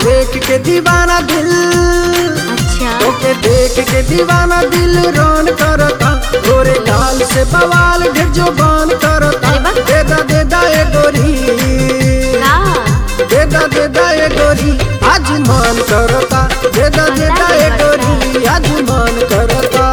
देख के दीवाना दिल अच्छा तोके देख के दीवाना दिल रोन करता गोरे गाल से बवाल ढेर जो बान करता अरे वाह। देदा देदा ए गोरी का देदा देदा ए गोरी आज मान करता देदा देदा ए गोरी आज मान करता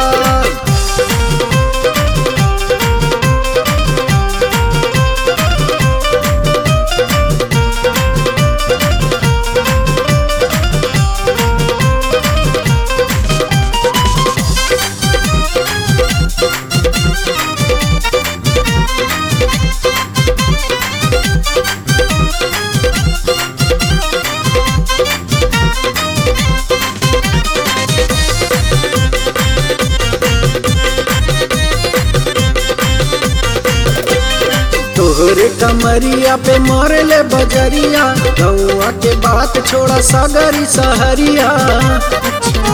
तोहरे कमरिया पे मोरे ले बजरिया गौआ के बात छोड़ा सागरी सहरिया अच्छा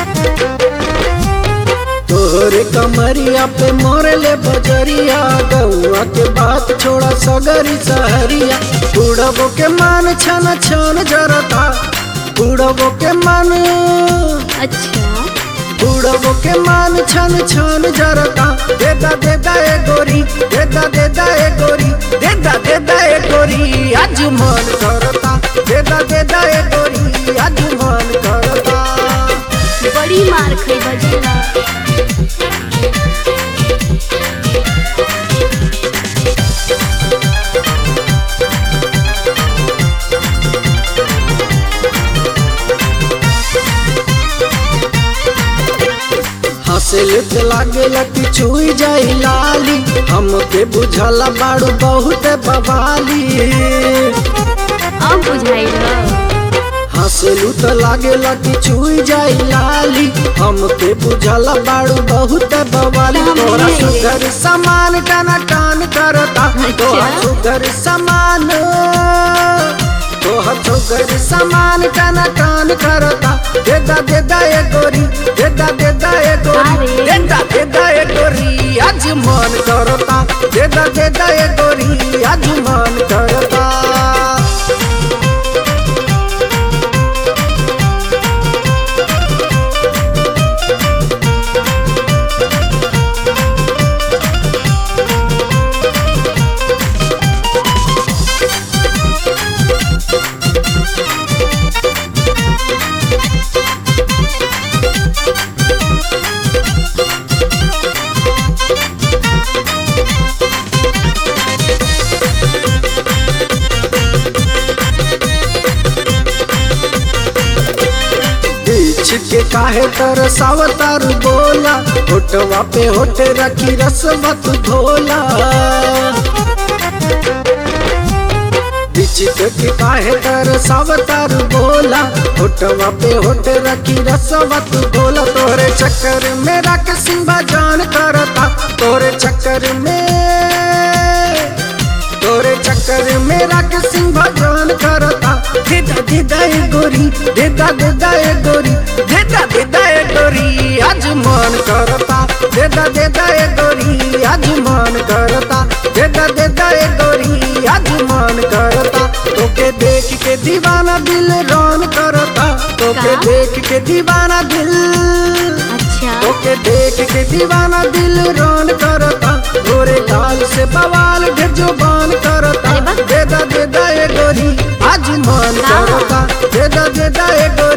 तोहरे कमरिया पे मोरे ले बजरिया गौआ के बात छोड़ा सगरी सहरिया उड़बो के मान छन छन जरता उड़बो के मान अच्छा उड़बो के मान छन छन जरता देदा देदा ए गोरी देदा देदा ए गोरी देदा देदा ए गोरी आज मन करता देदा देदा ए गोरी आज मन करता बड़ी मार खाई बजेला हंसल त लागेला कि छुई जाई लाली हमके बुझला बाड़ू बहुत बवाली अब बुझाइल हंसलू त लागेला कि छुई जाई लाली हमके बुझला बाड़ू बहुत बवाली हम तोरा नहीं। सुगर सामान टना टान करता तोरा अच्छा। सुगर सामान तोहर सुगर सामान टना टान करता देदा देदा ए गोरी देदा देदा ए गोरी अरे। देदा देदा ए गोरी आज मन करता देदा देदा ए गोरी आज मन करता बीच के काहे तरसावतार बोला होटवा पे होट रखी रसवत धोला बीच के काहे तरसावतार बोला होटवा पे होट रखी रसवत धोला तोरे चक्कर में रख सिंबा जान करता तोरे चक्कर में तोरे चक्कर में रख सिंह भगवान करता देदा देदा ए गोरी देदा देदा ए गोरी देदा देदा ए गोरी आज मन करता देदा देदा ए गोरी आज मन करता देदा देदा ए गोरी आज मन करता तोके देख के दीवाना दिल रोन करता तोके का? देख के दीवाना दिल अच्छा ओके देख के दीवाना दिल रोन करता गोरे गाल से बवाल ढेर जो बान करता अरे वाह। देदा देदा ए गोरी आज मन का? करता देदा देदा ए गोरी